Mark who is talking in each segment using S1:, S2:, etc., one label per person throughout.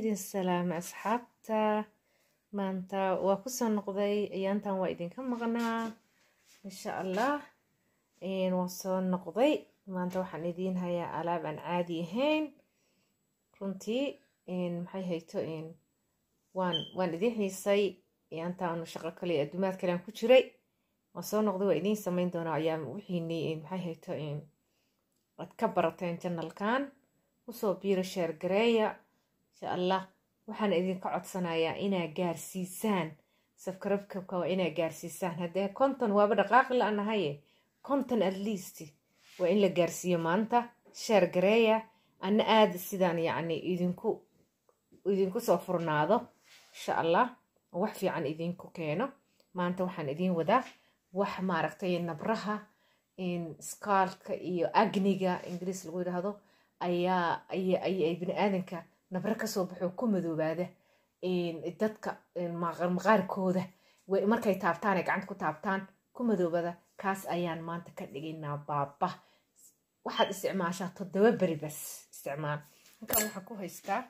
S1: idin salaamay asxaabta maanta waa kusoo noqday ayaantan waa idinka maqnaa insha allah waa soo noqday maanta waxaan idiin hayaa alaab aan caadi ahayn runtii maxay hayto waan waan idiin xiisay ayaantaan shaqo kale adduumaad kale aan ku jiray waan soo noqday waa idiin samayn doonaa ayaa wixiini maxay hayto aad ka barateen janalkan usoo biiro sheer gareeya insha allah waxaan idinka codsanayaa inaa gaarsiisaan safkarabkabka waa inaa gaarsiisaan haddee konton waaba dhaqaaqi la-nahaye konton at least waa in la gaarsiiyo maanta sheer gareeya ana aada sidaan yacni idinku idinku soo furnaado insha allah wax fiican idinku keeno maanta waxaan idiin wadaa wax maaragtay nabraha skaalka iyo agniga ingiriis lagu yidhaahdo ayaa ay bini aadanka nabro kasoo baxoo ku madoobaada dadka maqaarkooda markay taabtaan ay gacanta ku taabtaan ku madoobada kaas ayaan maanta ka dhigaynaa baaba waxaad isticmaashaa toddoba beri bas isticmaal halkan waxaan ku haystaa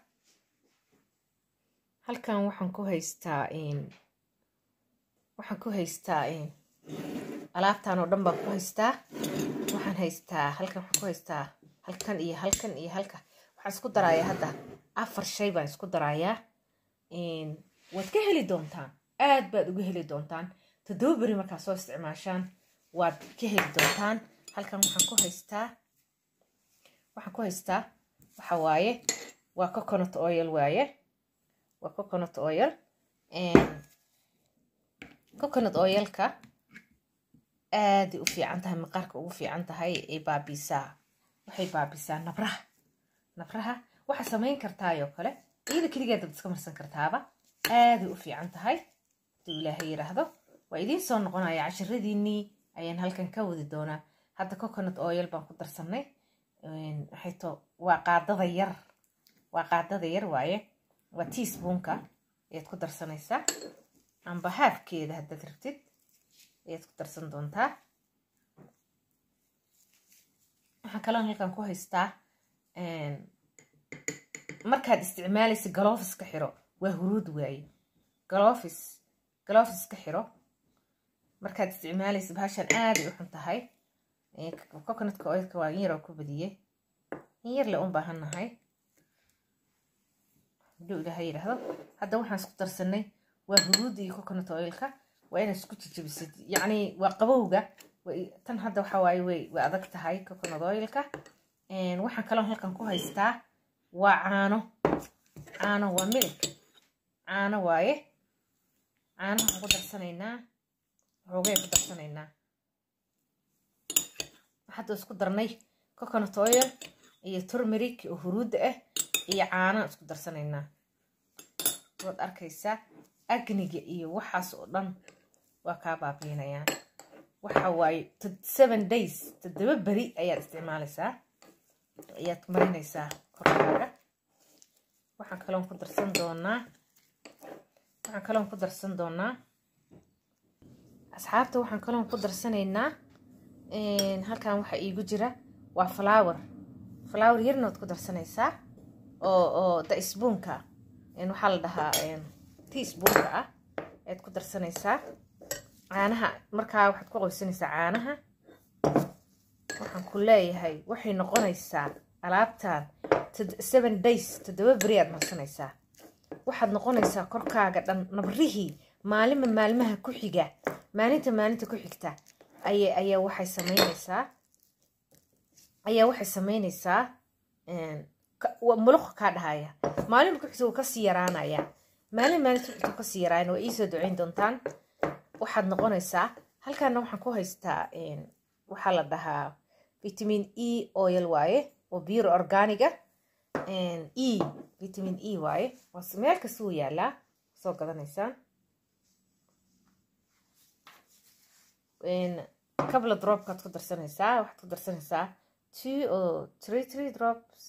S1: halkan waxaan ku haystaa waxaan ku haystaa alaabtan oo dhan baan ku haystaa waxaan haystaa halkan waxaan ku haystaa halkan iyo halkan iyo halka waxaan isku darayaa hadda afar shay baan isku darayaa waad ka heli doontaan aad baad uga heli doontaan toddoba beri markaa soo isticmaashaan waad ka heli doontaan halkan waxaan ku haystaa waxaan ku haystaa waxa waaye waa coconut oil waaye waa coconut oil coconut oilka aaday u fiican tahay maqaarka ugu fiican tahay ay baabiisaa waxay baabisaa nabraha nabraha waxaa samayn kartaayoo kale iyada keligeed dad iska marsan kartaaba aaday u fiican tahay haduu ilaahay yidhaahdo waa idiin soo noqonaya cashiradiinii ayaan halkan ka wadi doonaa hadda coconut oil baan ku darsanay waxayto waa qaadada yar waa qaadada yar waaye waa teaspoonka ayaad ku darsanaysaa amba haafkeeda haddaad rabtid ayaad ku darsan doontaa waxaan kaloon halkan ku haystaa markaad isticmaalaysa galofis ka xiro waa huruud waaye galofis galofis ka xiro markaad isticmaalaysa bahashan aaday u xun tahay coconutka oilka waa in yaroo ku badiyey in yar le un baahannahay haduu ilaaha yidhaahdo hadda waxaan isku darsanay waa huruudda iyo coconut oilka waa inaad isku jijabisid yacni waa qabowga tan hadda waxa waaye way way adag tahay coconut oilka waxaan kaloo halkan ku haystaa waa caano caano waa milig caano waaye caano waxaan ku darsanaynaa xoogay ku darsanaynaa hadda isku darnay coconut oil iyo turmeric oo huruudda ah iyo caano isku darsanaynaa waad arkaysaa agniga iyo waxaas oo dhan waa kaa baabiinayaan waxa waaye seven days toddoba beri ayaad isticmaalaysaa ayaad marinaysaa korkaaga waxaan kaloon ku darsan doonaa waxaan kaloon ku darsan doonaa asxaabta waxaan kaloon ku darsanaynaa halkan waxaa iigu jira waa flower flower yarna waad ku darsanaysaa oo oo daisbuunka waxaa la dhahaa teaspoonka ah ayaad ku darsanaysaa caanaha markaa waxaad ku qoysanaysaa caanaha waxaan ku leeyahay waxay noqonaysaa alaabtan seven days toddoba beri aad marsanaysaa waxaad noqonaysaa korkaaga dhan nabrihii maalima maalmaha ku xiga maalinta maalinta ku xigta aya ayaa waxay sameynaysaa ayaa waxay sameynaysaa muluq kaa dhahaya maalin ku xigta wuu kasii yaraanaya maalin maalinta ku xigta kasii yaraayan waa iisoo duceyn doontaan waxaad noqonaysaa halkaana waxaan ku haystaa waxaa la dhahaa vitamin e oil waaye oo biiro organiga e vitamin e waaye meel kasta wuu yaalaa soo gadanaysaan kabla dropkaad ku darsanaysaa waxaad ku darsanaysaa two oo three three drops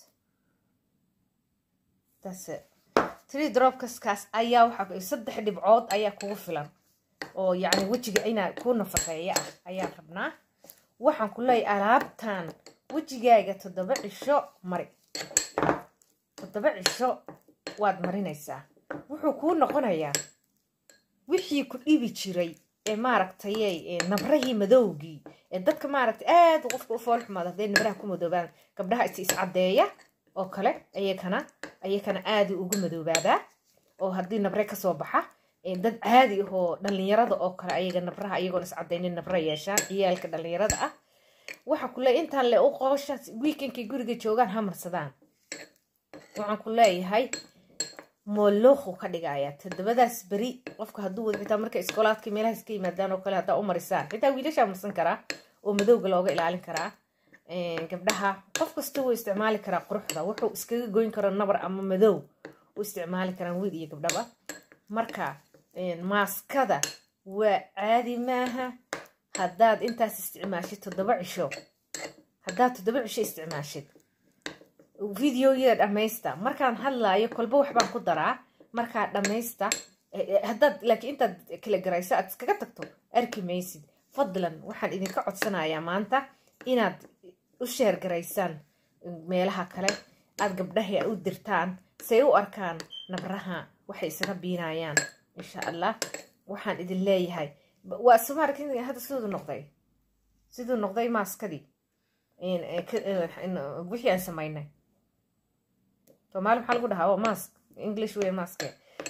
S1: that's three dropkaskaas ayaa waxaa saddex dhibcood ayaa kugu filan oo yacni wejiga inaa ku nafaqeeya ah ayaan rabnaa waxaan ku leeyahay alaabtan wejigaaga toddoba cisho mari toddoba cisho waad marinaysaa wuxuu kuu noqonayaa wixii ku dhibi jiray ee maaragtay nabrahii madowgii ee dadka maaragtay aad qofka u fool xumaada hadday nabraha ku madoobaan gabdhaha is iscaddeeya oo kale ayakana ayakana aadi ugu madoobaadaa oo haddii nabre kasoo baxa dad caadi ahoo dhallinyarada oo kale ayaga nabraha ayagoon iscadaynin nabra yeeshaan ciyaalka dhallinyarada ah waxa ku leeyahay intaan le u qoosha weekendkay guriga joogaan ha marsadaan waxaan ku leeyahay moolooqu ka dhigaya toddobadaas beri qofka hadduu wada xitaa marka iskoolaadka meelahaas ka yimaadaan oo kale haddaa u marisaan xitaa wiilashaa marsan karaa oo madowga looga ilaalin karaa gabdhaha qof kasta wuu isticmaali karaa quruxda wuxuu iskaga goyn karo nabar ama madow u isticmaali karaan wiil iyo gabdhaba marka maaskada waa caadi maaha haddaad intaas isticmaashid toddoba cisho haddaad toddoba cisho isticmaashid videoyada dhammaysta markaan hadlaayo kolba waxbaan ku daraa markaa dhammaysta haddaad laakiin intaad kala garayso aad iskaga tagto arki maysid fadlan waxaan idinka codsanayaa maanta inaad u sheergaraysaan meelaha kale aad gabdhaha u dirtaan say u arkaan nabraha waxay isaga biinayaan insha allah waxaan idin leeyahay waa somaark hadda siduu noqday siduu noqday maaskadii wixii aan samaynay soomaali maxaa lagu dhahaa mask english wey maske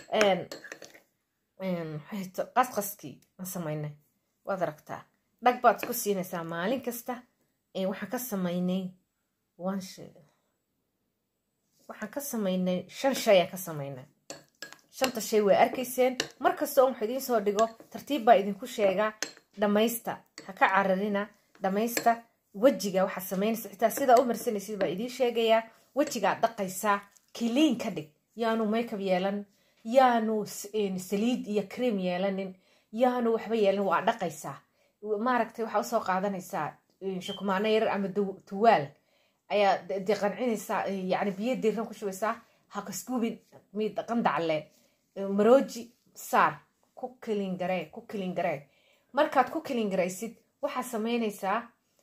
S1: qasqaskii aan samaynay waad aragtaa dhag baad isku siinaysaa maalin kasta waxaan ka samaynay waxaan ka samaynay shan shay aan ka samaynay shanta shay waa arkayseen mar kasta on wax idiin soo dhigo tartiib baa idinku sheegaa dhammaysta ha ka cararina dhammaysta wejiga waxaad samaynaysa xitaa sidaa u marsanaysid baa idiin sheegayaa wejigaad dhaqaysaa kiliin ka dhig yaanu makeup yeelan yaanu saliid iyo cream yeelanin yaanu waxba yeelan waa dhaqaysaa maaragtay waxaa usoo qaadanaysaa shukumaano yarar ama tuwaal ayaa de qancinaysaa yani biyo diiran ku shubaysaa ha kaskuubin mid qandacle marooji saar ku kilin garee ku kilin garee markaad ku kilin garaysid waxaad samaynaysaa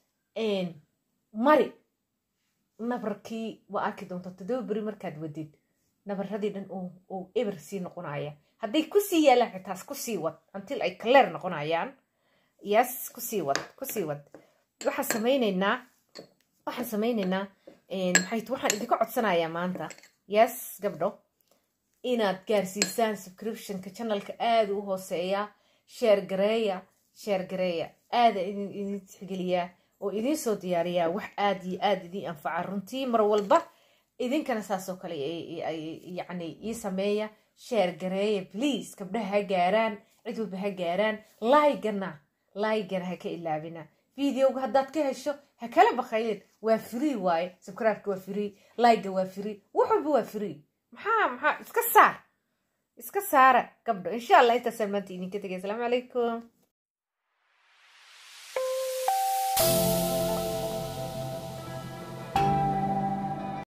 S1: mari nabarkii waa arki doonta toddoba beri markaad wadid nabaradii dhan uu eber sii noqonaya hadday kusii yaalaan xitaas kusii wad until ay kaleer noqonayaan yes kusii wad kusii wad waxaan samaynaynaa waxaan samaynaynaa maxay waxaan idinka codsanayaa maanta yes gabdho inaad gaarsiisaan subscriptionka channelka aada u hooseeya sheer gareeya sheer gareeya aada idin idin tixgeliyaa oo idiin soo diyaariyaa wax aada iyo aada idiin anfaca runtii mar walba idinkana saasoo kale yacni ii sameeya sheer gareeya please gabdhaha ha gaaraan cid walba ha gaaraan laygana laygana ha ka ilaabina videoga haddaad ka hesho ha kala baqaylin waa free waaye subscribe-ka waa free layga waa free wax walba waa free maxaa maxaa iska saar iska saara gabdho insha allah intaasaan maanta idinka tegay asalaamu calaykum